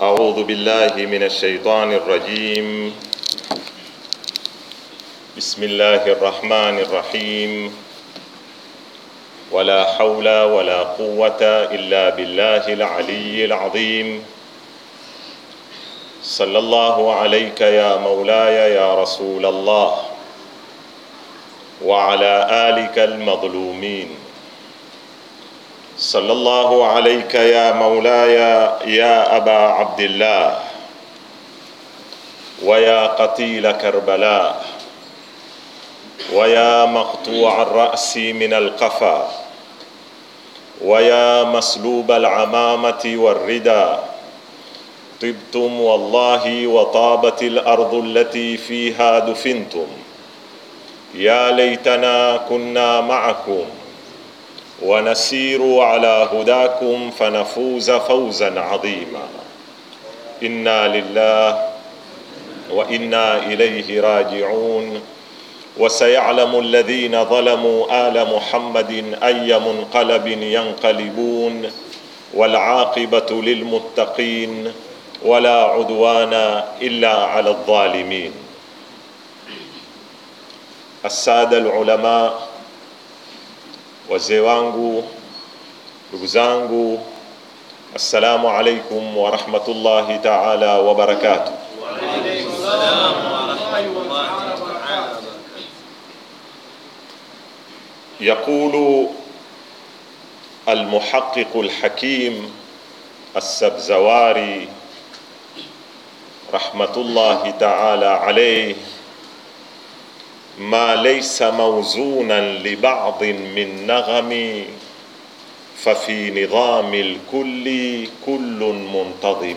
أعوذ بالله من الشيطان الرجيم بسم الله الرحمن الرحيم ولا حول ولا قوة إلا بالله العلي العظيم صلى الله عليك يا مولاي يا رسول الله وعلى آلك المظلومين صلى الله عليك يا مولاي يا أبا عبد الله ويا قتيل كربلاء ويا مقطوع الرأس من القفا ويا مسلوب العمامة والردى طبتم والله وطابت الأرض التي فيها دفنتم يا ليتنا كنا معكم ونسير على هداكم فنفوز فوزا عظيما انا لله وانا اليه راجعون وسيعلم الذين ظلموا ال محمد اي منقلب ينقلبون والعاقبه للمتقين ولا عدوان الا على الظالمين الساده العلماء wazee wangu, ndugu zangu, assalamu alaikum wa rahmatullahi taala wa barakatuh. يقول المحقق الحكيم السبزواري رحمة الله تعالى عليه ما ليس موزونا لبعض من نغم ففي نظام الكل كل منتظم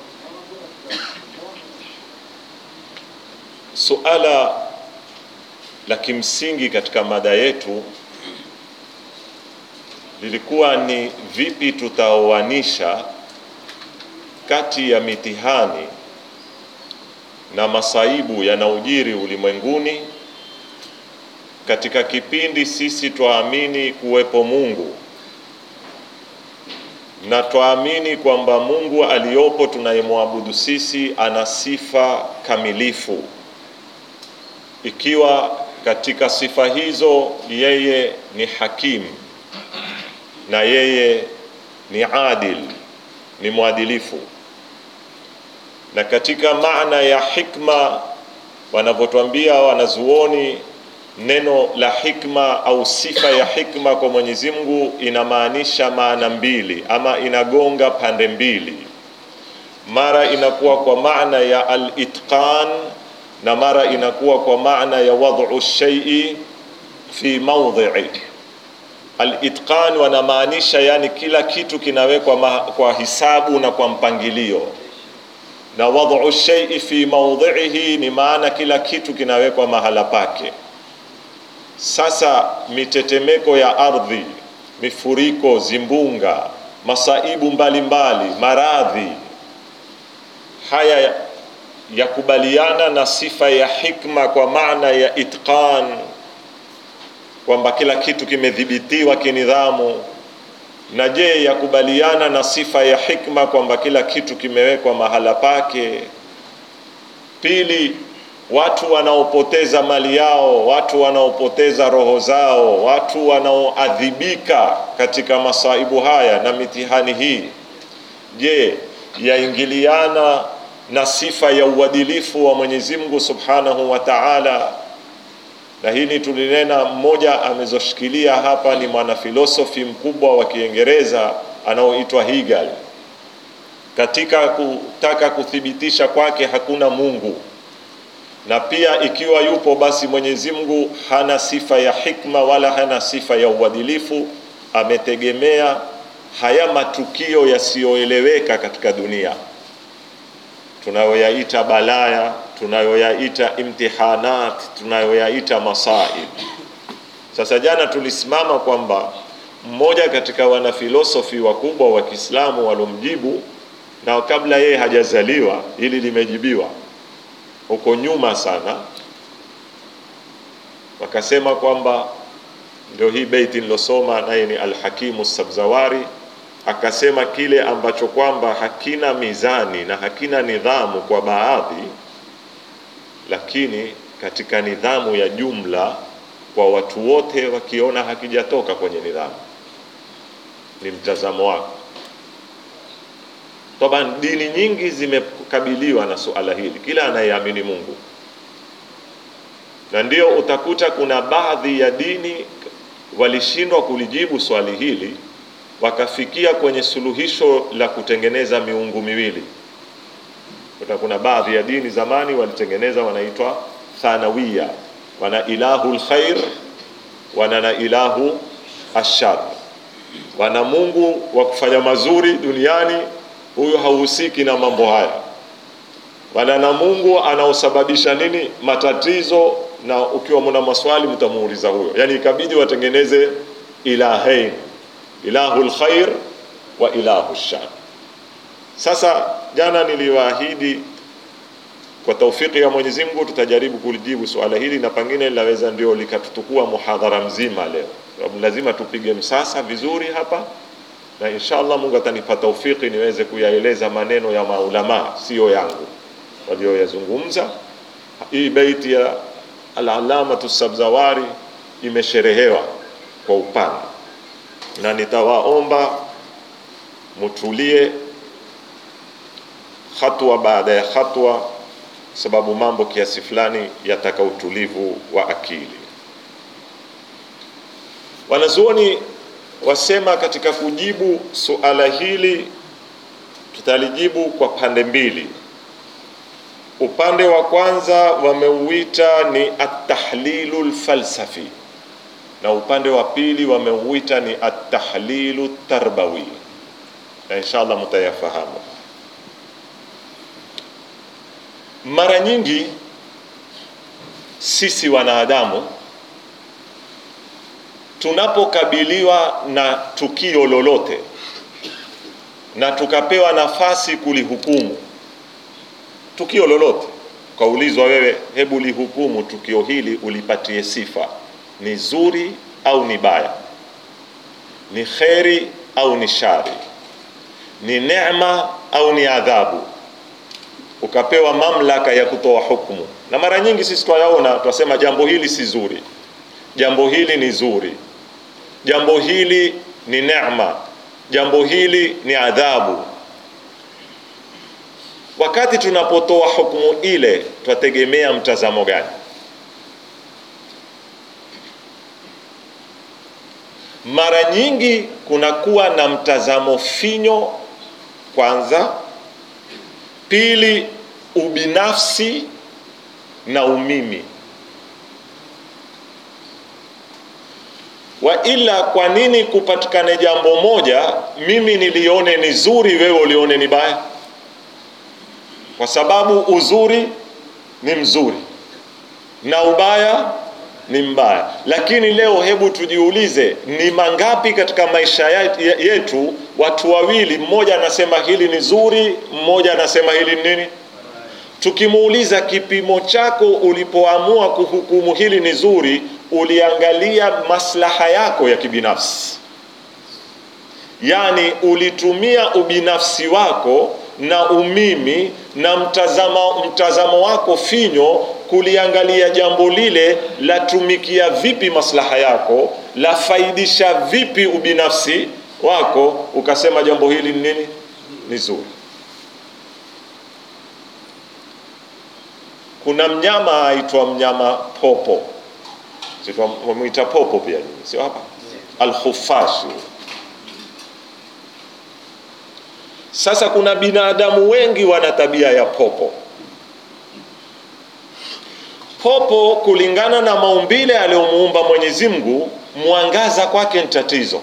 suala la kimsingi katika mada yetu lilikuwa ni vipi tutaoanisha kati ya mitihani na masaibu yanaojiri ulimwenguni katika kipindi sisi twaamini kuwepo Mungu na twaamini kwamba Mungu aliyopo tunayemwabudu sisi ana sifa kamilifu, ikiwa katika sifa hizo yeye ni hakim na yeye ni adil, ni mwadilifu, na katika maana ya hikma wanavyotwambia wanazuoni neno la hikma au sifa ya hikma kwa Mwenyezi Mungu inamaanisha maana mbili ama inagonga pande mbili. Mara inakuwa kwa maana ya al-itqan na mara inakuwa kwa maana ya wad'u shay'i fi mawdhi'i. Al-itqan wanamaanisha yani kila kitu kinawekwa kwa hisabu na kwa mpangilio, na wad'u shay'i fi mawdhi'ihi ni maana kila kitu kinawekwa mahala pake. Sasa mitetemeko ya ardhi, mifuriko, zimbunga, masaibu mbalimbali, maradhi, haya yakubaliana na sifa ya hikma kwa maana ya itqan, kwamba kila kitu kimedhibitiwa kinidhamu. Na je, yakubaliana na sifa ya hikma kwamba kila kitu kimewekwa mahala pake? Pili, watu wanaopoteza mali yao, watu wanaopoteza roho zao, watu wanaoadhibika katika masaibu haya na mitihani hii, je, yaingiliana na sifa ya uadilifu wa Mwenyezi Mungu Subhanahu wa Ta'ala? Na hili tulinena, mmoja amezoshikilia hapa ni mwanafilosofi mkubwa wa Kiingereza anaoitwa Hegel, katika kutaka kuthibitisha kwake hakuna Mungu na pia ikiwa yupo basi Mwenyezi Mungu hana sifa ya hikma wala hana sifa ya uadilifu. Ametegemea haya matukio yasiyoeleweka katika dunia tunayoyaita balaya, tunayoyaita imtihanat, tunayoyaita masaib. Sasa jana tulisimama kwamba mmoja katika wanafilosofi wakubwa wa Kiislamu walomjibu, na kabla yeye hajazaliwa, hili limejibiwa huko nyuma sana, wakasema kwamba ndio hii beiti nilosoma naye ni Alhakimu Sabzawari akasema kile ambacho kwamba hakina mizani na hakina nidhamu kwa baadhi, lakini katika nidhamu ya jumla kwa watu wote wakiona hakijatoka kwenye nidhamu, ni mtazamo wako. Taban, dini nyingi zimekabiliwa na suala hili, kila anayeamini Mungu, na ndio utakuta kuna baadhi ya dini walishindwa kulijibu swali hili, wakafikia kwenye suluhisho la kutengeneza miungu miwili. Kuta kuna baadhi ya dini zamani walitengeneza, wanaitwa thanawiya, wana ilahu lkhair, wana na ilahu ashar, wana Mungu wa kufanya mazuri duniani huyu hauhusiki na mambo haya, wala na Mungu anaosababisha nini matatizo, na ukiwa mna maswali mtamuuliza huyo. Yani ikabidi watengeneze ilahain, ilahu lkhair wa ilahu shar. Sasa jana niliwaahidi kwa taufiki ya Mwenyezi Mungu tutajaribu kulijibu suala hili, na pengine linaweza ndio likatutukua muhadhara mzima leo, sababu lazima tupige msasa vizuri hapa na insha Allah Mungu atanipa taufiki niweze kuyaeleza maneno ya maulama, siyo yangu walioyazungumza. Hii beiti ya Al-Allamatu Sabzawari imesherehewa kwa upana, na nitawaomba mutulie hatua baada ya hatua, sababu mambo kiasi fulani yataka utulivu wa akili. Wanazuoni wasema katika kujibu suala hili tutalijibu kwa pande mbili. Upande wa kwanza wameuita ni at-tahlilu lfalsafi na upande wa pili wameuita ni at-tahlilu tarbawi, na inshallah mutayafahamu. Mara nyingi sisi wanadamu tunapokabiliwa na tukio lolote na tukapewa nafasi kulihukumu tukio lolote, ukaulizwa wewe, hebu lihukumu tukio hili, ulipatie sifa, ni zuri au ni baya, ni kheri au ni shari, ni neema au ni adhabu, ukapewa mamlaka ya kutoa hukumu. Na mara nyingi sisi twayaona, twasema jambo hili si zuri, jambo hili ni zuri jambo hili ni neema, jambo hili ni adhabu. Wakati tunapotoa hukumu ile, twategemea mtazamo gani? Mara nyingi kunakuwa na mtazamo finyo, kwanza; pili, ubinafsi na umimi wa ila, kwa nini kupatikane jambo moja mimi nilione ni zuri, wewe ulione ni baya? Kwa sababu uzuri ni mzuri na ubaya ni mbaya. Lakini leo hebu tujiulize, ni mangapi katika maisha yetu watu wawili, mmoja anasema hili ni zuri, mmoja anasema hili ni nini? Tukimuuliza kipimo chako ulipoamua kuhukumu hili ni zuri uliangalia maslaha yako ya kibinafsi, yaani ulitumia ubinafsi wako na umimi na mtazamo, mtazamo wako finyo kuliangalia jambo lile, latumikia vipi maslaha yako, lafaidisha vipi ubinafsi wako, ukasema jambo hili ni nini? Ni zuri. Kuna mnyama aitwa mnyama popo wamwita popo pia, sio hapa alkhufashi. Sasa kuna binadamu wengi wana tabia ya popo. Popo kulingana na maumbile aliyomuumba Mwenyezi Mungu, mwangaza kwake ni tatizo,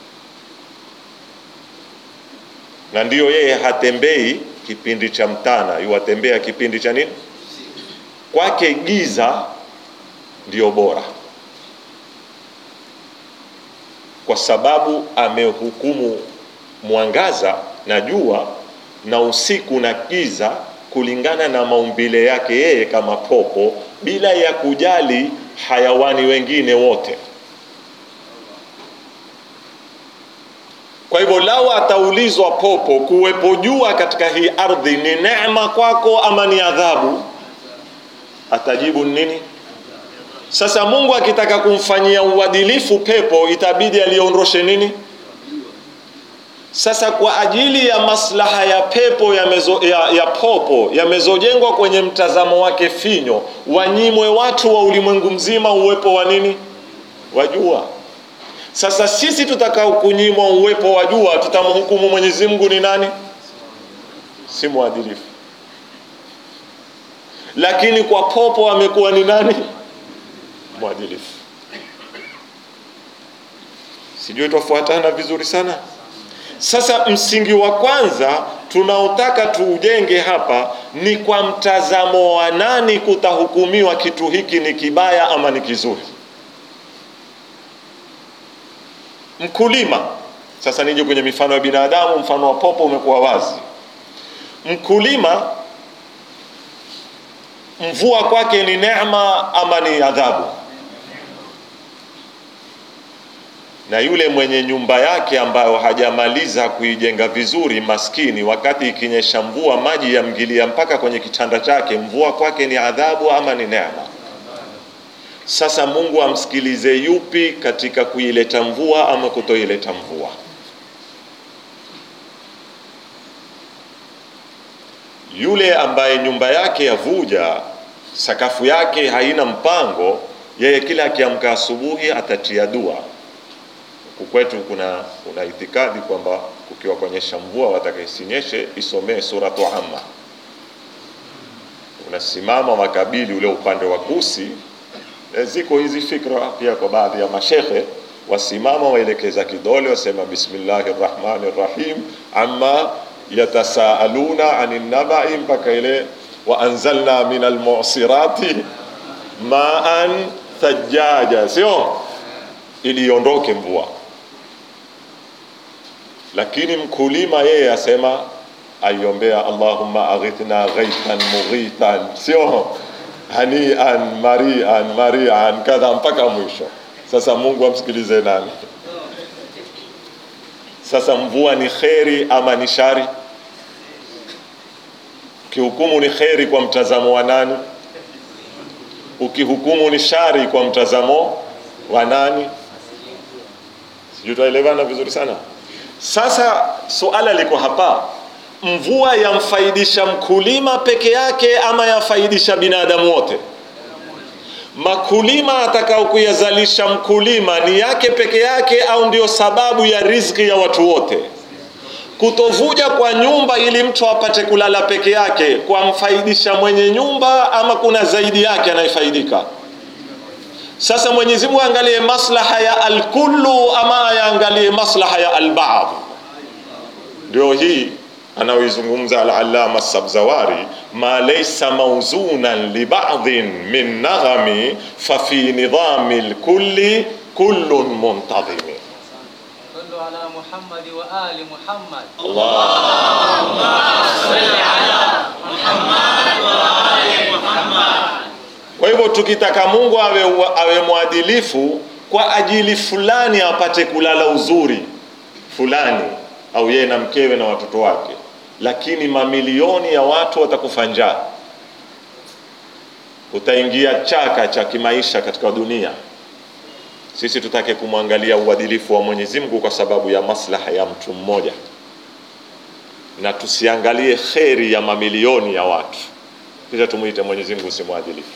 na ndiyo yeye hatembei kipindi cha mtana, yuwatembea kipindi cha nini? Kwake giza ndiyo bora kwa sababu amehukumu mwangaza na jua na usiku na giza kulingana na maumbile yake yeye kama popo, bila ya kujali hayawani wengine wote. Kwa hivyo lau ataulizwa popo, kuwepo jua katika hii ardhi ni neema kwako ama ni adhabu? Atajibu nini? Sasa Mungu akitaka kumfanyia uadilifu pepo, itabidi aliondoshe nini? Sasa kwa ajili ya maslaha ya pepo ya, mezo, ya, ya popo yamezojengwa kwenye mtazamo wake finyo, wanyimwe watu wa ulimwengu mzima uwepo wa nini? Wa jua. Sasa sisi tutakao kunyimwa uwepo wa jua, tutamhukumu Mwenyezi Mungu ni nani? Si mwadilifu. Lakini kwa popo amekuwa ni nani? Mwadilifu. Sijui twafuatana vizuri sana. Sasa msingi wa kwanza tunaotaka tuujenge hapa ni kwa mtazamo wa nani kutahukumiwa kitu hiki ni kibaya ama ni kizuri. Mkulima, sasa nije kwenye mifano ya binadamu, mfano wa popo umekuwa wazi. Mkulima, mvua kwake ni neema ama ni adhabu? na yule mwenye nyumba yake ambayo hajamaliza kuijenga vizuri, maskini, wakati ikinyesha mvua maji yamgilia mpaka kwenye kitanda chake, mvua kwake ni adhabu ama ni neema? Sasa Mungu amsikilize yupi katika kuileta mvua ama kutoileta mvua? Yule ambaye nyumba yake yavuja, sakafu yake haina mpango, yeye kila akiamka asubuhi atatia dua kwetu kuna kuna itikadi kwamba kukiwa kuonyesha mvua wataka isinyeshe isomee suratu Amma. Unasimama wakabili ule upande wa kusi. E, ziko hizi fikra pia kwa baadhi ya mashekhe, wasimama waelekeza kidole, wasema bismillahi rrahmani rrahim amma yatasaaluna anin nabai mpaka ile wa anzalna min almusirati maan thajaja, sio ili iondoke mvua lakini mkulima yeye asema aiombea Allahumma aghithna ghaithan mughithan, sio hanian marian marian kadha mpaka mwisho. Sasa Mungu amsikilize nani? Sasa mvua ni kheri ama ni shari? Ukihukumu ni kheri kwa mtazamo wa nani? Ukihukumu ni shari kwa mtazamo wa nani? Sijui tuelewana vizuri sana. Sasa suala liko hapa, mvua yamfaidisha mkulima peke yake ama yafaidisha binadamu wote? Makulima atakao kuyazalisha mkulima ni yake peke yake au ndio sababu ya riziki ya watu wote? Kutovuja kwa nyumba ili mtu apate kulala peke yake kwamfaidisha mwenye nyumba ama kuna zaidi yake anayefaidika? Sasa Mwenyezi Mungu angalie maslaha ya alkullu ama ayaangalie maslaha ya albaadhi? Ndio hii anaoizungumza al-Allama Sabzawari, ma laysa mawzunan li ba'dhin min naghami fa fi nidhami al-kulli kullun muntadhimi. صلوا على محمد وآل محمد Kwa hivyo tukitaka Mungu awe, awe mwadilifu kwa ajili fulani apate kulala uzuri fulani, au yeye na mkewe na watoto wake, lakini mamilioni ya watu watakufa njaa, utaingia chaka cha kimaisha katika dunia. Sisi tutake kumwangalia uadilifu wa Mwenyezi Mungu kwa sababu ya maslaha ya mtu mmoja, na tusiangalie kheri ya mamilioni ya watu, kisha tumwite Mwenyezi Mungu si mwadilifu.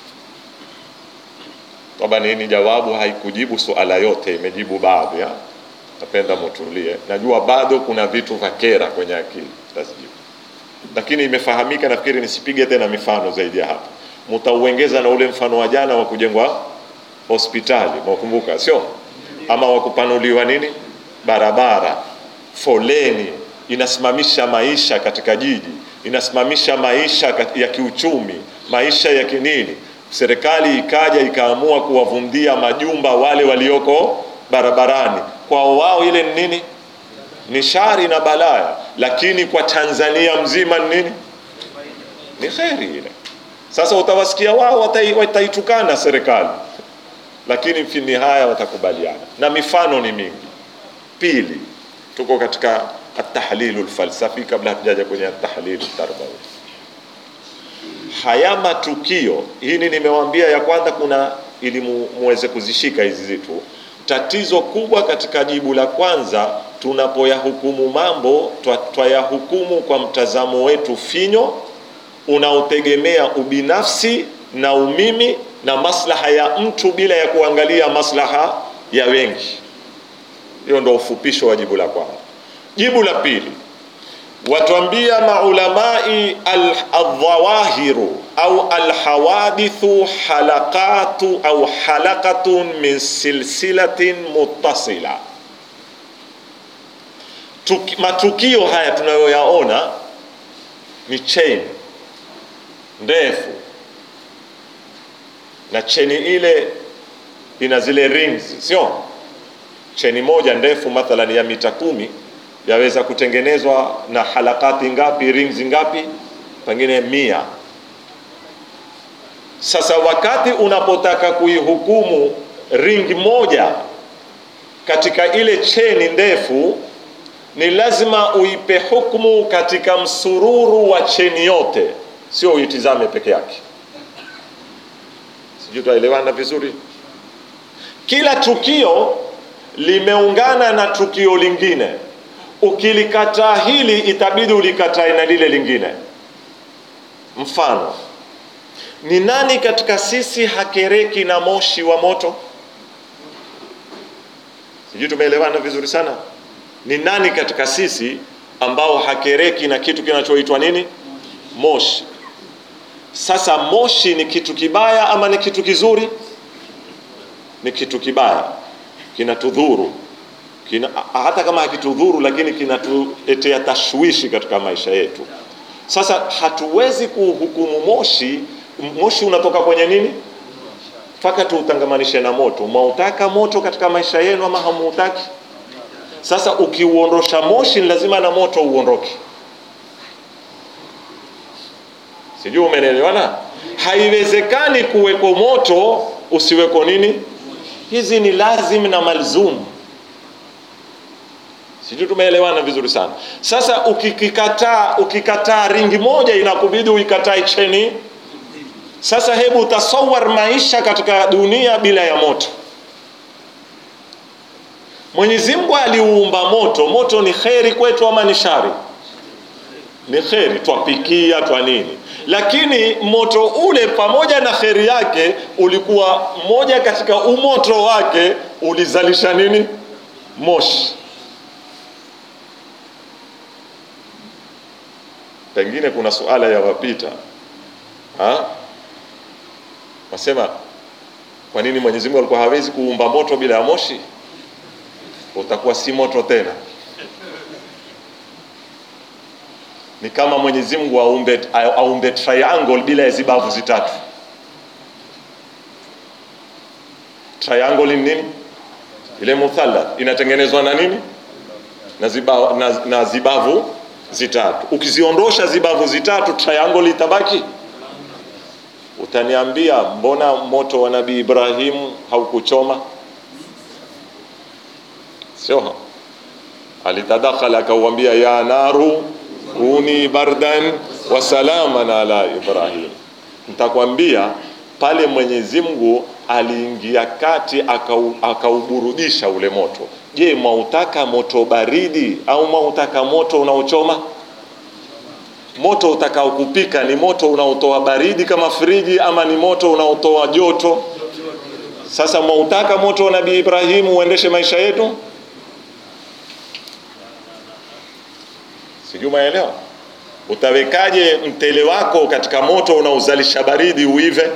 Toba nini? Jawabu haikujibu suala yote, imejibu baadhi. ya. Napenda mutulie, najua bado kuna vitu vya kera kwenye akili, tazijibu, lakini imefahamika. Nafikiri nisipige tena mifano zaidi ya hapa, mutauengeza na ule mfano wa jana wa kujengwa hospitali, mwakumbuka sio? Ama wa kupanuliwa nini barabara, foleni inasimamisha maisha katika jiji, inasimamisha maisha kat- ya kiuchumi, maisha ya kinini. Serikali ikaja ikaamua kuwavundia majumba wale walioko barabarani, kwao wao ile ni nini? Ni shari na balaya, lakini kwa Tanzania mzima ni nini? Ni kheri ile. Sasa utawasikia wao watai- wataitukana serikali, lakini fi nihaya watakubaliana, na mifano ni mingi. Pili, tuko katika atahlilu lfalsafi kabla hatujaja kwenye atahlilu tarbawi haya matukio hili nimewambia ya kwanza kuna ili mu- muweze kuzishika hizi zitu tatizo kubwa katika jibu la kwanza tunapoyahukumu mambo twa- twayahukumu kwa mtazamo wetu finyo unaotegemea ubinafsi na umimi na maslaha ya mtu bila ya kuangalia maslaha ya wengi hiyo ndo ufupisho wa jibu la kwanza jibu la pili watuambia maulamai al- aldhawahiru au alhawadithu halaqatu au halaqatun min silsilatin muttasila Tuki, matukio haya tunayoyaona ni chain ndefu na cheni ile ina zile rings sio cheni moja ndefu mathalan ya mita kumi yaweza kutengenezwa na halakati ngapi rings ngapi pengine mia sasa wakati unapotaka kuihukumu ring moja katika ile cheni ndefu ni lazima uipe hukmu katika msururu wa cheni yote sio uitizame peke yake sijui twaelewana vizuri kila tukio limeungana na tukio lingine ukilikataa hili itabidi ulikatae na lile lingine mfano ni nani katika sisi hakereki na moshi wa moto sijui tumeelewana vizuri sana ni nani katika sisi ambao hakereki na kitu kinachoitwa nini moshi sasa moshi ni kitu kibaya ama ni kitu kizuri ni kitu kibaya kinatudhuru kina, hata kama hakitudhuru lakini kinatuletea tashwishi katika maisha yetu sasa hatuwezi kuhukumu moshi moshi unatoka kwenye nini mpaka tuutangamanishe na moto mwautaka moto katika maisha yenu ama hamuutaki sasa ukiuondosha moshi ni lazima na moto uondoke sijui umenelewana haiwezekani kuweko moto usiweko nini hizi ni lazim na malzum sijui tumeelewana vizuri sana sasa ukikikataa ukikataa ringi moja inakubidi uikatae cheni sasa hebu utasawar maisha katika dunia bila ya moto mwenyezi mungu aliuumba moto moto ni kheri kwetu ama ni shari ni kheri twapikia twa nini lakini moto ule pamoja na kheri yake ulikuwa moja katika umoto wake ulizalisha nini moshi pengine kuna suala ya wapita ha? wasema kwa nini mwenyezi mungu alikuwa hawezi kuumba moto bila ya moshi utakuwa si moto tena ni kama mwenyezi mungu aumbe, aumbe triangle bila ya zibavu zitatu triangle ni nini ile muthalath inatengenezwa na nini na, ziba, na, na zibavu zitatu ukiziondosha zibavu zitatu triangle itabaki utaniambia mbona moto wa nabii ibrahimu haukuchoma sio alitadakhala akauambia ya naru kuni bardan wa salaman ala ibrahim nitakwambia pale mwenyezi mungu aliingia kati akau, akauburudisha ule moto je mwautaka moto baridi au mwautaka moto unaochoma moto utakao kupika ni moto unaotoa baridi kama friji ama ni moto unaotoa joto sasa mwautaka moto wa nabii ibrahimu uendeshe maisha yetu sijui umeelewa utawekaje mtele wako katika moto unaozalisha baridi uive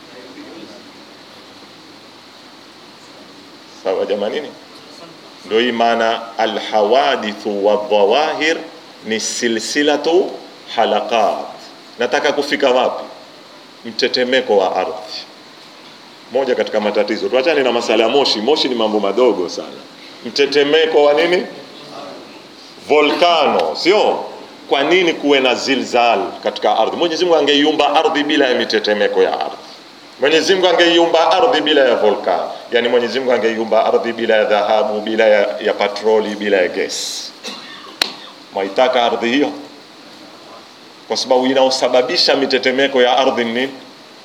sawa jamanini ndio hii maana alhawadithu wadhawahir ni silsilatu halaqat nataka kufika wapi mtetemeko wa ardhi moja katika matatizo tuachane na masala ya moshi moshi ni mambo madogo sana mtetemeko wa nini volkano sio kwa nini kuwe na zilzal katika ardhi mwenyezi mungu angeiumba ardhi bila ya mitetemeko ya ardhi Mwenyezi Mungu angeiumba ardhi bila ya volkan, yani Mwenyezi Mungu angeiumba ardhi bila ya dhahabu, bila ya, ya patroli, bila ya gesi. Mwaitaka ardhi hiyo? Kwa sababu inaosababisha mitetemeko ya ardhi ni nini?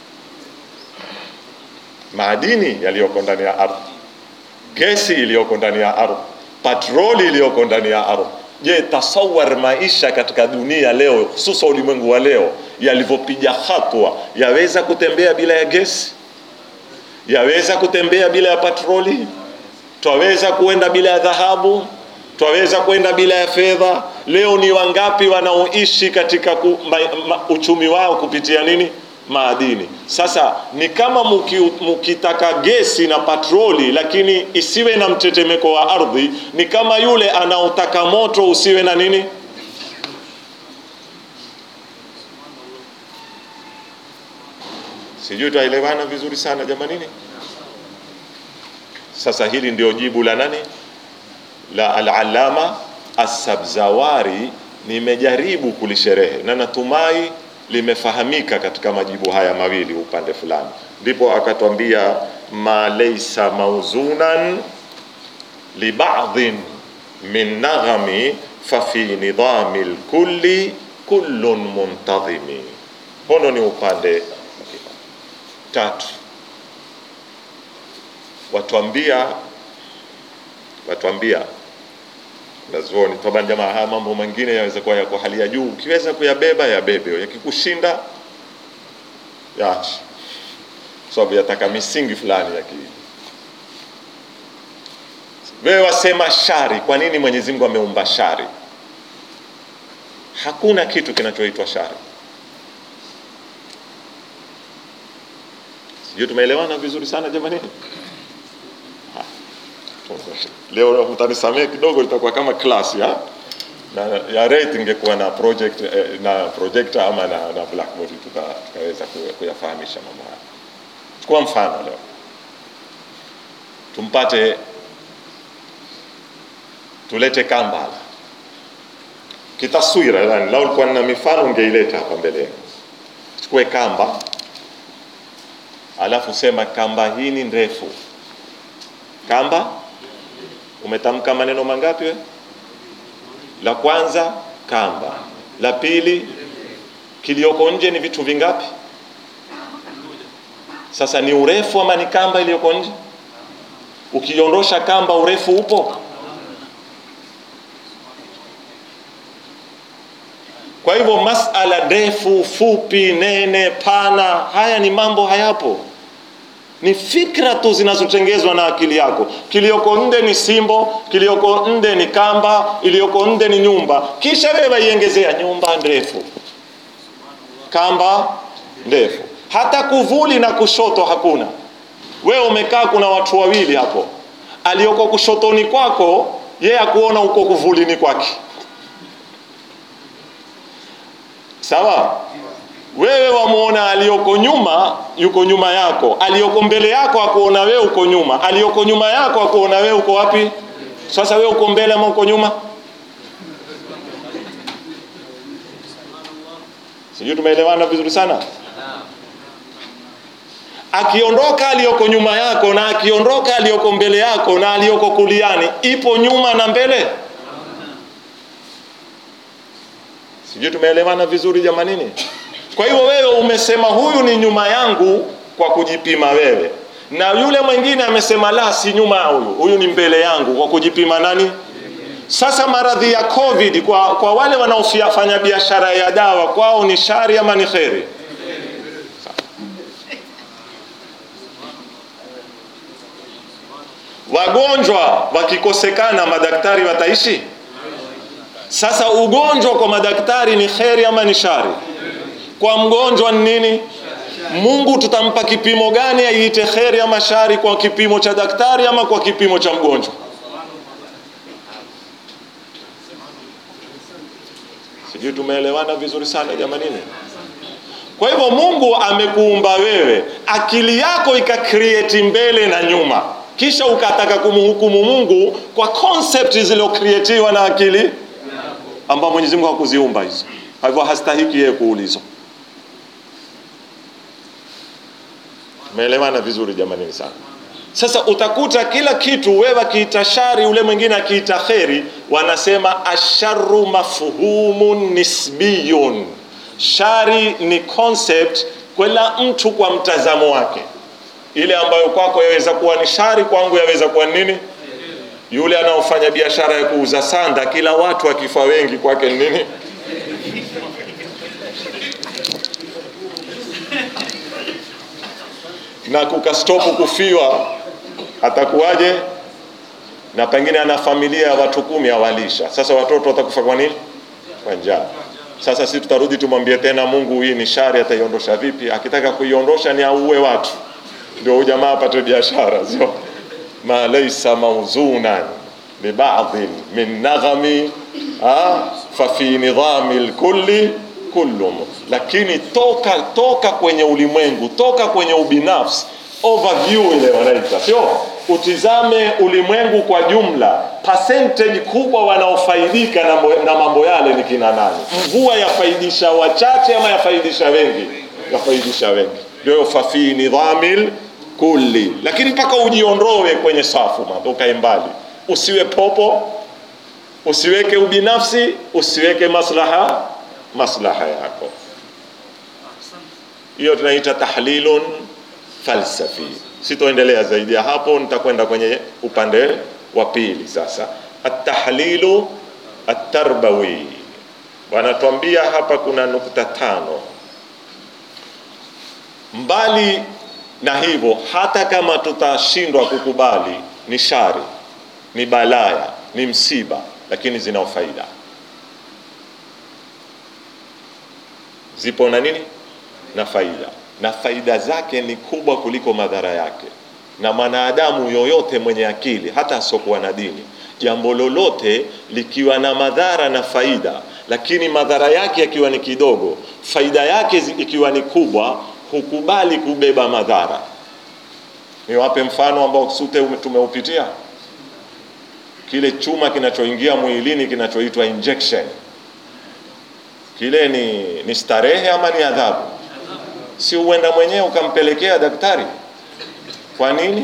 Maadini yaliyoko ndani ya ardhi, gesi iliyoko ndani ya ardhi, patroli iliyoko ndani ya ardhi. Je, tasawar maisha katika dunia leo, hususa ulimwengu wa leo yalivyopiga hatua, yaweza kutembea bila ya gesi? Yaweza kutembea bila ya patroli? Twaweza kuenda bila ya dhahabu? Twaweza kwenda bila ya fedha? Leo ni wangapi wanaoishi katika ku, ma, ma, uchumi wao kupitia nini? Maadini. Sasa ni kama muki, mukitaka gesi na patroli, lakini isiwe na mtetemeko wa ardhi, ni kama yule anaotaka moto usiwe na nini? Sijui twaelewana vizuri sana jamanini. Sasa hili ndio jibu la nani? La Al-Allama As-Sabzawari. Nimejaribu kulisherehe na natumai limefahamika katika majibu haya mawili upande fulani, ndipo akatwambia ma laysa mauzunan li ba'dhin min naghami fa fi nidhami lkulli kullun muntadhimi. Hono ni upande tatu, watwambia watwambia nazuoni taban jamaa, haya mambo mengine yaweza kuwa yako hali ya juu, ukiweza kuyabeba yabebe, yakikushinda yaache, sababu yataka misingi fulani ya kiili. Wewe wasema shari, kwa nini Mwenyezi Mungu ameumba shari? Hakuna kitu kinachoitwa shari. Sijui tumeelewana vizuri sana jamani. Leo mtanisamee kidogo, itakuwa kama class ya na ya rate ingekuwa na project eh, na projector ama na, na blackboard tuka, tukaweza kuyafahamisha mambo haya. Chukua mfano leo, tumpate tulete kamba kitaswira, yani lau ulikuwa na mifano ungeileta hapa mbele. Chukue kamba, alafu sema kamba hii ni ndefu. Kamba umetamka maneno mangapi we? La kwanza kamba, la pili kilioko nje ni vitu vingapi? Sasa ni urefu ama ni kamba iliyoko nje? Ukiondosha kamba, urefu upo? Kwa hivyo masala ndefu, fupi, nene, pana, haya ni mambo hayapo ni fikra tu zinazotengezwa na akili yako. Kilioko nde ni simbo, kilioko nde ni kamba, iliyoko nde ni nyumba, kisha wewe waiongezea nyumba ndefu, kamba ndefu, hata kuvuli na kushoto hakuna. Wewe umekaa, kuna watu wawili hapo, aliyoko kushotoni kwako yeye akuona uko kuvulini kwake, sawa wewe wamuona aliyoko nyuma yuko nyuma yako, aliyoko mbele yako akuona wewe uko nyuma, aliyoko nyuma yako akuona wewe uko wapi? Sasa wewe uko mbele ama uko nyuma? Sijui tumeelewana vizuri sana. Akiondoka aliyoko nyuma yako na akiondoka aliyoko mbele yako na aliyoko kuliani, ipo nyuma na mbele? Sijui tumeelewana vizuri jamanini. Kwa hivyo wewe umesema huyu ni nyuma yangu kwa kujipima wewe, na yule mwingine amesema la, si nyuma ya huyu, huyu ni mbele yangu kwa kujipima nani? Sasa maradhi ya COVID kwa, kwa wale wanaofanya biashara ya dawa kwao ni shari ama ni kheri? Wagonjwa wakikosekana madaktari wataishi? Sasa ugonjwa kwa madaktari ni kheri ama ni shari? Kwa mgonjwa ni nini? Mungu tutampa kipimo gani aiite kheri ama shari? Kwa kipimo cha daktari ama kwa kipimo cha mgonjwa? Sijui tumeelewana vizuri sana jamanini. Kwa hivyo Mungu amekuumba wewe, akili yako ikakreati mbele na nyuma, kisha ukataka kumhukumu Mungu kwa concept zilizokreatiwa na akili ambao Mwenyezi Mungu hakuziumba hizo. Kwa hivyo hastahiki yeye kuulizwa. Umeelewana vizuri jamani sana. Sasa utakuta kila kitu wewe akiita shari, ule mwingine akiita kheri, wanasema asharu mafhumun nisbiyun. Shari ni concept kila mtu kwa mtazamo wake. Ile ambayo kwako yaweza kuwa ni shari, kwangu yaweza kuwa nini? Yule anaofanya biashara ya kuuza sanda, kila watu akifa wengi, kwake ni nini? na kukastopu kufiwa atakuwaje? Na pengine ana familia ya watu kumi awalisha. Sasa watoto watakufa kwa nini? Kwa njaa. Sasa si tutarudi tumwambie tena Mungu, hii ni shari, ataiondosha vipi? Akitaka kuiondosha ni auue watu, ndio huyu jamaa apate biashara, sio ma laysa mawzunan li ba'dhin min naghami fa fi nidhami lkulli kullum. Lakini toka toka kwenye ulimwengu, toka kwenye ubinafsi, overview ile wanaita, sio utizame ulimwengu kwa jumla. Percentage kubwa wanaofaidika na, na mambo yale ni kina nani? Mvua yafaidisha wachache ama yafaidisha wengi? Yafaidisha wengi, ndio fafi nidhamil kulli. Lakini mpaka ujiondoe kwenye safu, ukae mbali, usiwe popo, usiweke ubinafsi, usiweke maslaha maslaha yako. Hiyo tunaita tahlilun falsafi. Sitoendelea zaidi ya hapo, nitakwenda kwenye upande wa pili sasa, atahlilu atarbawi. Wanatuambia hapa kuna nukta tano. Mbali na hivyo, hata kama tutashindwa kukubali ni shari, ni balaya, ni msiba, lakini zina faida zipo na nini na faida, na faida zake ni kubwa kuliko madhara yake. Na mwanadamu yoyote mwenye akili, hata asiokuwa na dini, jambo lolote likiwa na madhara na faida, lakini madhara yake yakiwa ni kidogo, faida yake ikiwa ni kubwa, hukubali kubeba madhara. Niwape mfano ambao sote tumeupitia, kile chuma kinachoingia mwilini kinachoitwa injection kile ni, ni starehe ama ni adhabu? Si uenda mwenyewe ukampelekea daktari? Kwa nini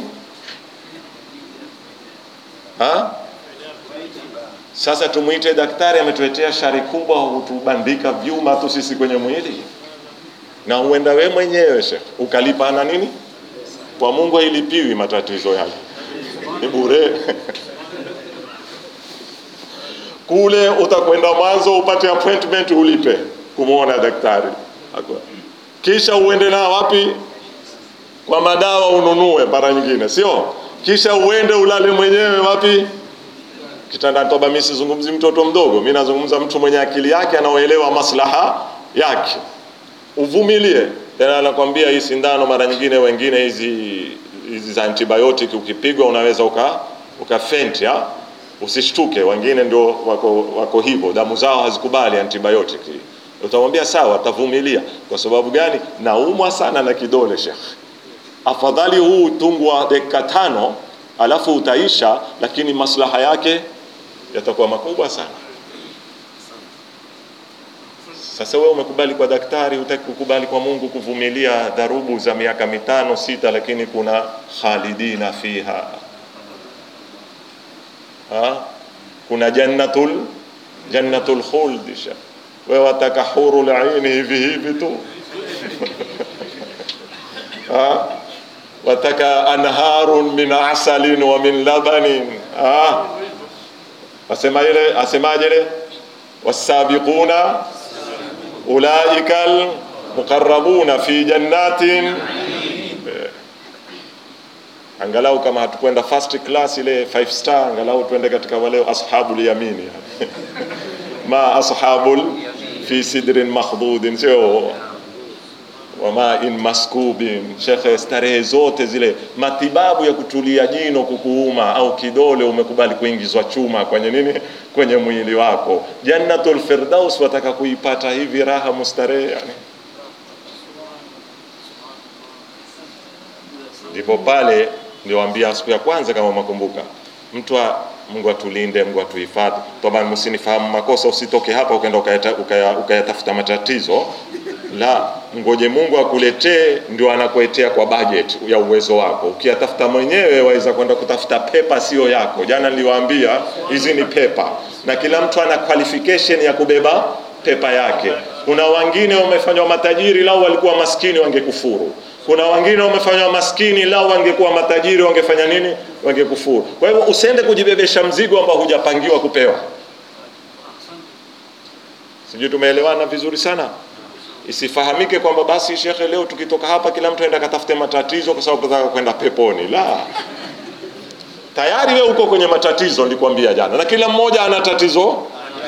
ha? Sasa tumwite daktari, ametuletea shari kubwa, hutubandika vyuma tu sisi kwenye mwili, na uenda we mwenyewe shekh ukalipa na nini? Kwa Mungu hailipiwi matatizo yale, ni bure kule utakwenda mwanzo upate appointment ulipe kumwona daktari, kisha uende na wapi kwa madawa ununue mara nyingine, sio? Kisha uende ulale mwenyewe wapi? Kitandani. Toba, mimi sizungumzi mtoto mdogo, mimi nazungumza mtu mwenye akili yake anaoelewa maslaha yake. Uvumilie. Tena anakwambia hii sindano, mara nyingine wengine hizi hizi za antibiotic ukipigwa unaweza uka ukafenti ha? Usishtuke, wengine ndio wako, wako hivyo, damu zao hazikubali antibiotic. Utamwambia sawa, atavumilia. Kwa sababu gani? Naumwa sana na kidole shekh, afadhali huu utungwa dakika tano alafu utaisha, lakini maslaha yake yatakuwa makubwa sana. Sasa wewe umekubali kwa daktari, hutaki kukubali kwa Mungu, kuvumilia dharubu za miaka mitano sita, lakini kuna khalidina fiha ha? kuna jannatul jannatul khuld sha wewe wataka hurul aini hivi hivi tu ha? wataka anharun min asalin wa min labanin ha? asema ile asemaje ile wasabiquna ulaika almuqarrabuna fi jannatin angalau kama hatukwenda first class ile five star, angalau tuende katika wale ashabul yamini ma ashabul fi sidrin makhdudin, sio wama in maskubin. Shekhe, starehe zote zile, matibabu ya kutulia jino kukuuma au kidole, umekubali kuingizwa chuma kwenye nini, kwenye mwili wako. Jannatul Firdaus wataka kuipata hivi raha mustarehe yani. Ndipo pale niliwaambia siku ya kwanza, kama makumbuka, mtu wa Mungu atulinde, Mungu atuhifadhi. Toba, msinifahamu makosa, usitoke hapa ukaenda ukayatafuta ukaya matatizo la ngoje mungu akuletee ndio anakuletea kwa budget ya uwezo wako ukiyatafuta mwenyewe waweza kwenda kutafuta pepa sio yako jana niliwaambia hizi ni pepa na kila mtu ana qualification ya kubeba pepa yake kuna wengine wamefanywa matajiri lau walikuwa maskini wangekufuru kuna wengine wamefanywa maskini lau wangekuwa matajiri wangefanya nini wangekufuru kwa hivyo usiende kujibebesha mzigo ambao hujapangiwa kupewa sijui tumeelewana vizuri sana isifahamike kwamba basi shekhe leo tukitoka hapa kila mtu aenda katafute matatizo kwa sababu nataka kwenda peponi la tayari we uko kwenye matatizo nilikwambia jana na kila mmoja ana tatizo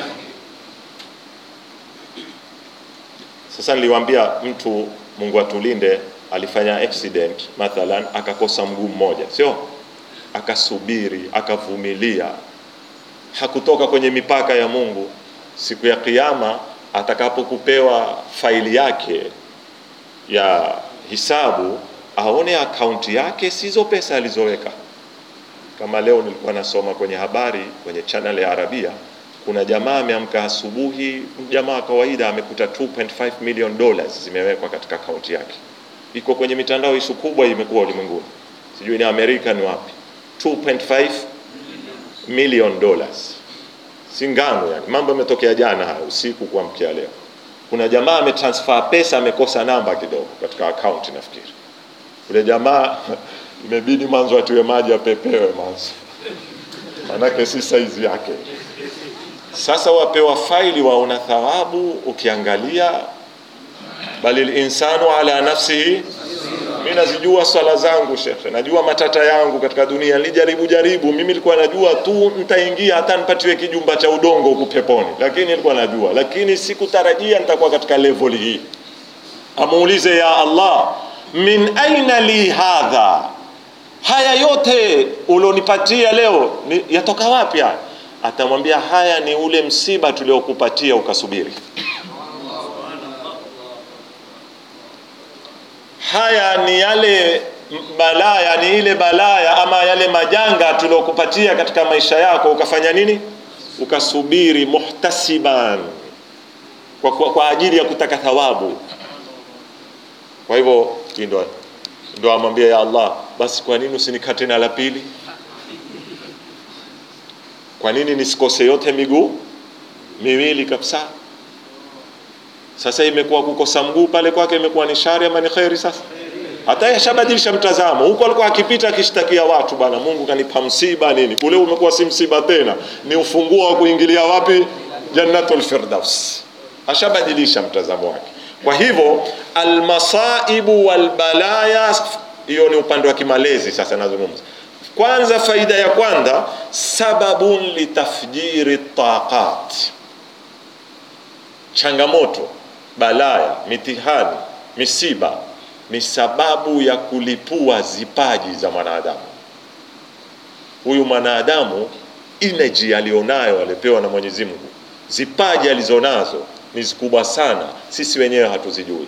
sasa niliwaambia mtu mungu atulinde alifanya accident mathalan akakosa mguu mmoja sio akasubiri akavumilia hakutoka kwenye mipaka ya mungu siku ya kiama atakapokupewa faili yake ya hisabu aone akaunti yake sizo pesa alizoweka kama leo nilikuwa nasoma kwenye habari kwenye channel ya arabia kuna jamaa ameamka asubuhi jamaa wa kawaida amekuta 2.5 million dollars zimewekwa katika akaunti yake iko kwenye mitandao isu kubwa imekuwa ulimwenguni sijui ni amerika ni wapi 2.5 million dollars si ngano yani mambo yametokea jana haya usiku kuamkia leo kuna jamaa ametransfer pesa amekosa namba kidogo katika akaunti nafikiri yule jamaa imebidi mwanzo atiwe maji apepewe mwanzo manake si saizi yake sasa wapewa faili waona thawabu ukiangalia bali linsanu ala nafsihi mi nazijua swala zangu shekhe najua matata yangu katika dunia nilijaribu jaribu mimi nilikuwa najua tu nitaingia hata nipatiwe kijumba cha udongo huku peponi lakini nilikuwa najua lakini sikutarajia nitakuwa katika level hii amuulize ya allah min aina li hadha haya yote ulionipatia leo ni, yatoka wapi haya atamwambia haya ni ule msiba tuliokupatia ukasubiri haya ni yale balaya ni ile balaya ama yale majanga tuliokupatia katika maisha yako ukafanya nini ukasubiri muhtasiban kwa, kwa, kwa ajili ya kutaka thawabu kwa hivyo ndo ndo amwambia ya allah basi kwa nini usinikate na la pili kwa nini nisikose yote miguu miwili kabisa sasa imekuwa kukosa mguu pale kwake imekuwa ni shari ama ni kheri sasa hata yashabadilisha mtazamo huko alikuwa akipita akishtakia watu bwana mungu kanipa msiba nini kule umekuwa si msiba tena ni ufunguo wa kuingilia wapi jannatul firdaus ashabadilisha mtazamo wake kwa hivyo almasaibu walbalaya hiyo ni upande wa kimalezi sasa nazungumza kwanza faida ya kwanza sababun litafjiri taqat changamoto balaya mitihani misiba ni sababu ya kulipua zipaji za mwanadamu huyu mwanadamu energy alionayo alipewa na mwenyezi mungu zipaji alizonazo ni zikubwa sana sisi wenyewe hatuzijui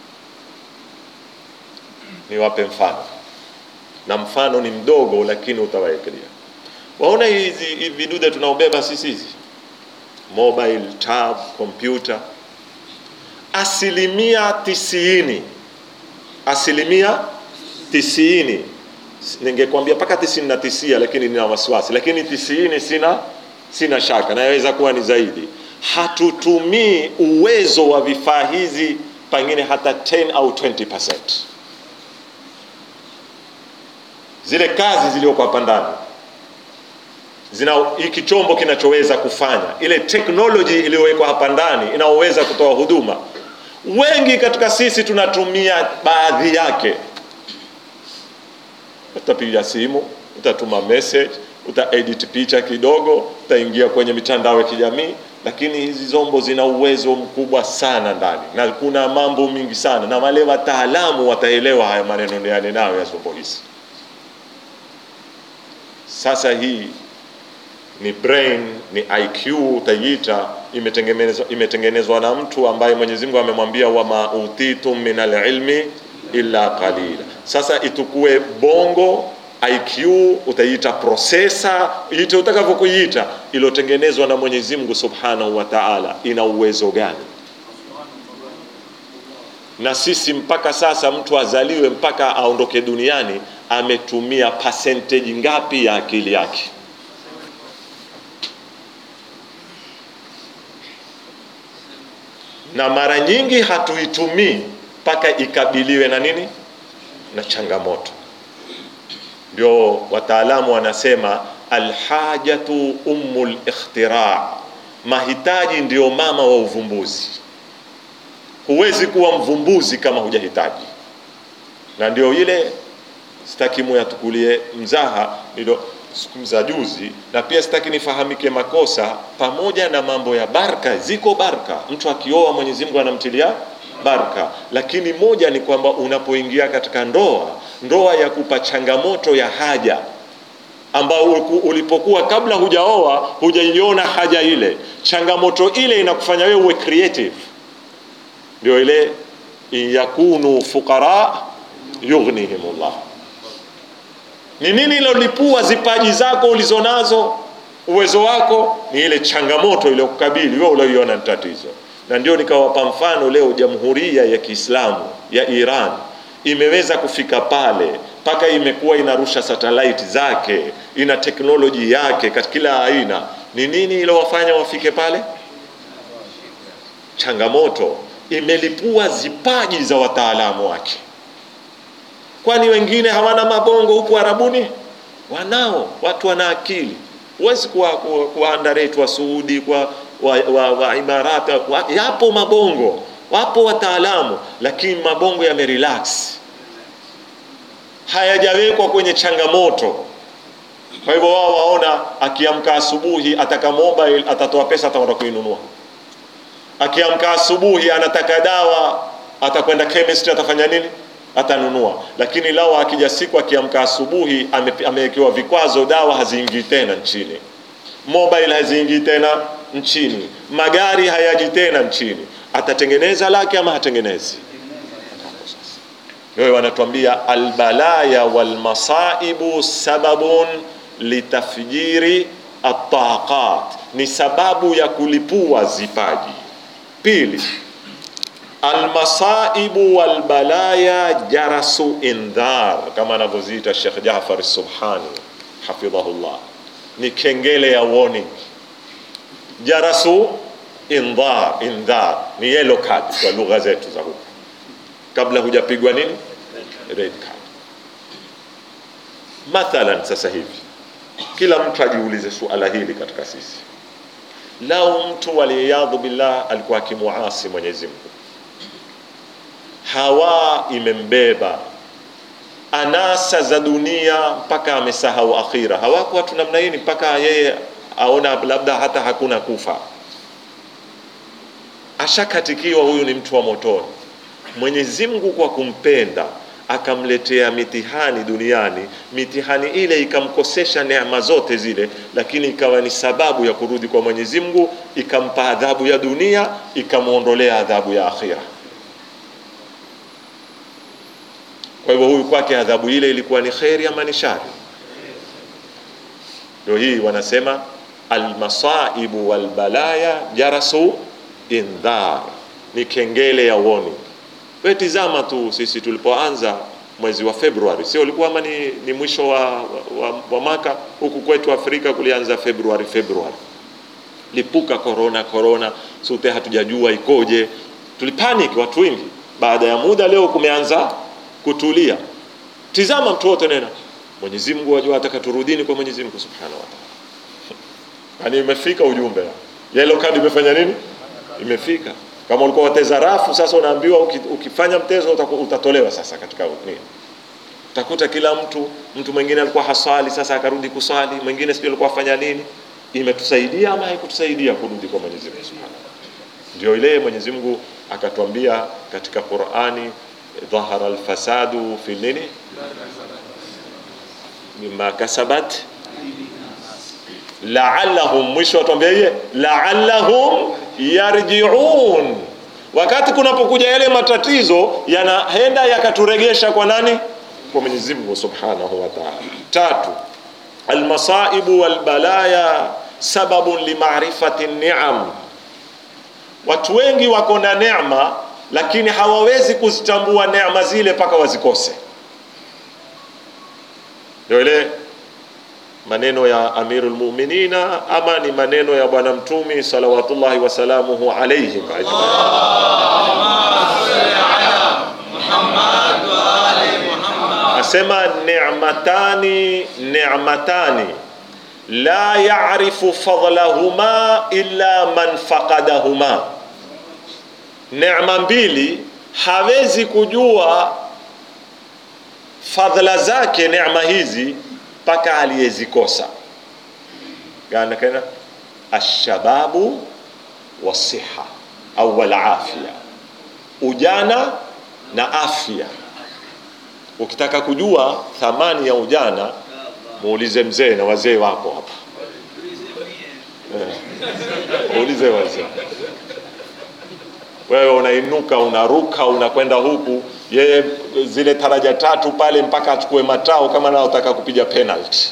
niwape mfano na mfano ni mdogo lakini utawaekelia waona hizi hivi vidude tunaobeba sisi hizi mobile tab kompyuta asilimia tisini asilimia tisini ningekwambia mpaka tisini na tisia lakini nina wasiwasi lakini tisini sina sina shaka naweza kuwa ni zaidi hatutumii uwezo wa vifaa hizi pengine hata 10 au 20 zile kazi zilizokuwa hapa ndani zina hiki chombo kinachoweza kufanya ile teknoloji iliyowekwa hapa ndani inaoweza kutoa huduma wengi katika sisi tunatumia baadhi yake utapiga simu utatuma message utaedit picha kidogo utaingia kwenye mitandao ya kijamii lakini hizi zombo zina uwezo mkubwa sana ndani na kuna mambo mingi sana na wale wataalamu wataelewa haya maneno yale nayo ya zombo hizi sasa hii ni brain ni iq utaiita imetengenezwa, imetengenezwa na mtu ambaye mwenyezi mungu amemwambia wama utitum min alilmi illa qalila sasa itukue bongo iq utaiita prosesa ite utakavyokuiita iliyotengenezwa na mwenyezi mungu subhanahu wa taala ina uwezo gani na sisi mpaka sasa mtu azaliwe mpaka aondoke duniani ametumia percentage ngapi ya akili yake na mara nyingi hatuitumii mpaka ikabiliwe na nini na changamoto ndio wataalamu wanasema alhajatu ummul ikhtira mahitaji ndio mama wa uvumbuzi huwezi kuwa mvumbuzi kama hujahitaji na ndio ile sitaki muyatukulie mzaha nilo siku za juzi na pia sitaki nifahamike makosa pamoja na mambo ya baraka ziko baraka mtu akioa mwenyezi mungu anamtilia baraka lakini moja ni kwamba unapoingia katika ndoa ndoa ya kupa changamoto ya haja ambao ulipokuwa kabla hujaoa hujaiona haja ile changamoto ile inakufanya wewe uwe creative ndio ile yakunu fuqara yughnihimullah ni nini ilolipua zipaji zako ulizonazo uwezo wako ni ile changamoto iliyokukabili wewe ulioiona ni tatizo na ndio nikawapa mfano leo jamhuria ya kiislamu ya iran imeweza kufika pale mpaka imekuwa inarusha satellite zake ina teknoloji yake katika kila aina ni nini ilowafanya wafike pale changamoto imelipua zipaji za wataalamu wake kwani wengine hawana mabongo huku arabuni wanao watu wana akili huwezi kuwa, kuwa, kuwa underrate wa suudi kwa wa, wa, wa imarati wa, yapo mabongo wapo wataalamu lakini mabongo yamerelax hayajawekwa kwenye changamoto kwa hivyo wao waona akiamka asubuhi ataka mobile atatoa pesa atakwenda kuinunua akiamka asubuhi anataka dawa atakwenda chemist atafanya nini atanunua lakini lao akija siku akiamka asubuhi amewekewa vikwazo dawa haziingii tena nchini mobile haziingii tena nchini magari hayaji tena nchini atatengeneza lake ama hatengenezi wewe wanatuambia albalaya walmasaibu sababun litafjiri ataqat ni sababu ya kulipua zipaji pili almasaibu walbalaya jarasu indhar kama anavyoziita Sheikh Jafar Subhani hafidhahullah ni kengele ya warning jarasu indhar indhar ni yellow card kwa lugha zetu za huku kabla hujapigwa nini red card mathalan sasa hivi kila mtu ajiulize suala hili katika sisi lau mtu waliyadhu billah alikuwa akimuasi Mwenyezi Mungu hawa imembeba anasa za dunia mpaka amesahau akhira hawako watu namna hii mpaka yeye aona labda hata hakuna kufa ashakatikiwa huyu ni mtu wa motoni mwenyezi mungu kwa kumpenda akamletea mitihani duniani mitihani ile ikamkosesha neema zote zile lakini ikawa ni sababu ya kurudi kwa mwenyezi mungu ikampa adhabu ya dunia ikamwondolea adhabu ya akhira kwa hivyo huyu kwake adhabu ile ilikuwa ni kheri ama ni shari ndio hii wanasema almasaibu walbalaya jarasu indhar ni kengele ya warning we tizama tu sisi tulipoanza mwezi wa februari sio ulikuwa ama ni, ni mwisho wa, wa, wa maka huku kwetu afrika kulianza februari februari lipuka korona korona sote hatujajua ikoje tulipanic watu wengi baada ya muda leo kumeanza kutulia tizama mtu wote nena mwenyezi mungu wajua ataka turudini kwa mwenyezi mungu subhanahu wa taala yani imefika ujumbe yellow card imefanya nini imefika kama ulikuwa wateza rafu sasa unaambiwa ukifanya mtezo utatolewa sasa katika nini utakuta kila mtu mtu mwingine alikuwa haswali sasa akarudi kuswali mwingine sijui alikuwa afanya nini imetusaidia ama haikutusaidia kurudi kwa mwenyezi mungu subhanahu ndio ile mwenyezi mungu akatuambia katika qurani dhahara alfasadu fi nini mima kasabat la'allahum mwisho atuambia yeye la'allahum yarji'un wakati kunapokuja yale matatizo yanaenda yakaturegesha kwa nani kwa Mwenyezi Mungu Subhanahu wa Ta'ala tatu almasaibu walbalaya sababun limarifati ni'am watu wengi wako na neema lakini hawawezi kuzitambua neema zile mpaka wazikose. Ndio ile maneno ya Amirul Muminina ama ni maneno ya Bwana Mtumi salawatullahi wasalamuhu alaihim ajmain. Asema ni'matani ni'matani la ya'rifu fadlahuma illa man faqadahuma, neema mbili hawezi kujua fadhila zake neema hizi mpaka aliyezikosa. Gana kana ashababu wasiha au walafia, ujana na afya. Ukitaka kujua thamani ya ujana, muulize mzee na wazee wako hapa eh. Muulize wazee. Wewe unainuka unaruka unakwenda huku, yeye zile taraja tatu pale mpaka achukue matao, kama naotaka kupiga penalty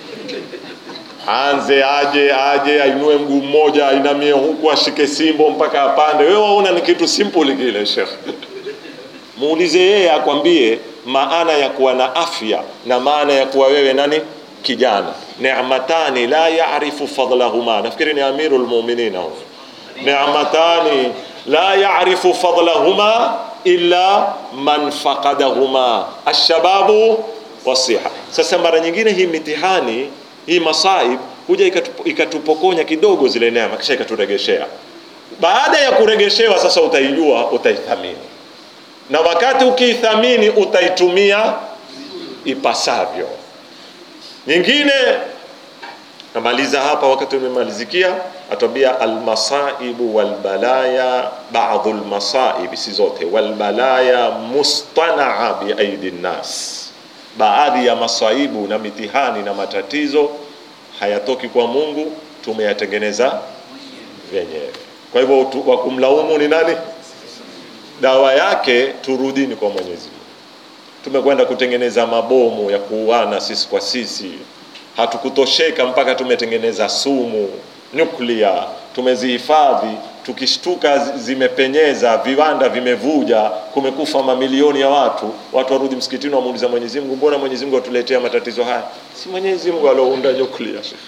anze aje aje ainue mguu mmoja ainamie huku ashike simbo mpaka apande. Wewe waona ni kitu simple kile, Sheikh. Muulize yeye akwambie maana ya kuwa na afya na maana ya kuwa wewe nani kijana. Ni'matani la ya'rifu fadlahuma, nafikiri ni Amirul Mu'minin huyo. Ni'matani la ya'rifu fadlahuma illa man faqadahuma, ashababu wasiha. Sasa mara nyingine hii mitihani hii masaib huja ikatup- ikatupokonya kidogo zile neema, kisha ikaturegeshea. Baada ya kuregeshewa, sasa utaijua, utaithamini, na wakati ukiithamini utaitumia ipasavyo. Nyingine namaliza hapa, wakati umemalizikia, atwambia almasaibu walbalaya, baadhu lmasaibi, si zote, walbalaya mustanaa biaidi nnas baadhi ya masaibu na mitihani na matatizo hayatoki kwa Mungu, tumeyatengeneza wenyewe. Kwa hivyo tu- wa kumlaumu ni nani? Dawa yake turudini kwa Mwenyezi Mungu. Tumekwenda kutengeneza mabomu ya kuuana sisi kwa sisi, hatukutosheka mpaka tumetengeneza sumu nyuklia, tumezihifadhi. Tukishtuka zi- zimepenyeza, viwanda vimevuja, kumekufa mamilioni ya watu. Watu warudi msikitini, wamuuliza Mwenyezi Mungu, mbona Mwenyezi Mungu atuletea matatizo haya? Si Mwenyezi Mungu aliounda nyuklia, Sheikh.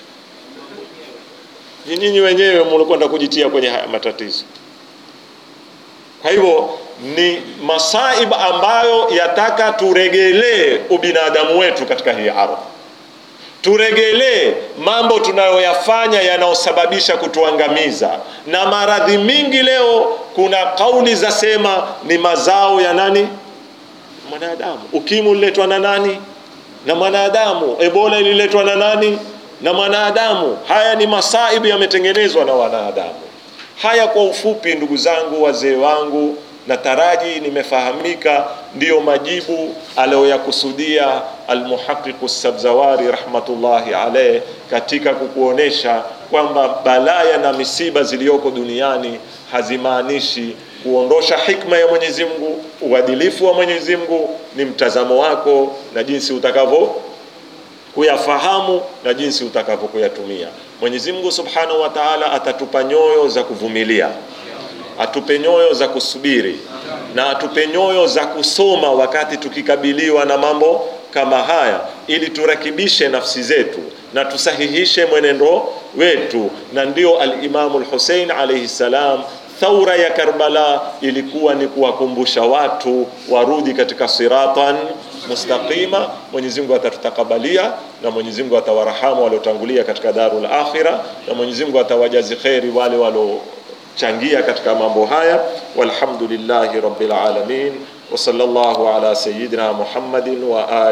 Ni nyinyi wenyewe mlikwenda kujitia kwenye haya matatizo. Kwa hivyo ni masaib ambayo yataka turegelee ubinadamu wetu katika hii ardhi, turegelee mambo tunayoyafanya yanayosababisha kutuangamiza. Na maradhi mingi leo, kuna kauli za sema ni mazao ya nani? Mwanadamu. Ukimwi uliletwa na nani? Na mwanadamu. Ebola ililetwa na nani? Na mwanadamu. Haya ni masaibu yametengenezwa na wanadamu. Haya kwa ufupi, ndugu zangu, wazee wangu, nataraji nimefahamika, ndiyo majibu aliyoyakusudia Almuhaqiqu Sabzawari rahmatullahi alayh katika kukuonesha kwamba balaya na misiba ziliyoko duniani hazimaanishi kuondosha hikma ya Mwenyezi Mungu, uadilifu wa Mwenyezi Mungu. Ni mtazamo wako na jinsi utakavyo kuyafahamu na jinsi utakavyo kuyatumia. Mwenyezi Mungu Subhanahu wa Ta'ala atatupa nyoyo za kuvumilia, atupe nyoyo za kusubiri na atupe nyoyo za kusoma wakati tukikabiliwa na mambo kama haya, ili turakibishe nafsi zetu na tusahihishe mwenendo wetu. Na ndio al-Imamu al-Hussein alayhi salam Thaura ya Karbala ilikuwa ni kuwakumbusha watu warudi katika siratan mustaqima. Mwenyezi Mungu atatutakabalia na Mwenyezi Mungu atawarahamu waliotangulia katika darul akhira, na Mwenyezi Mungu atawajazi kheri wale waliochangia katika mambo haya. Walhamdulillahi rabbil alamin wa sallallahu ala sayyidina Muhammadin wa ali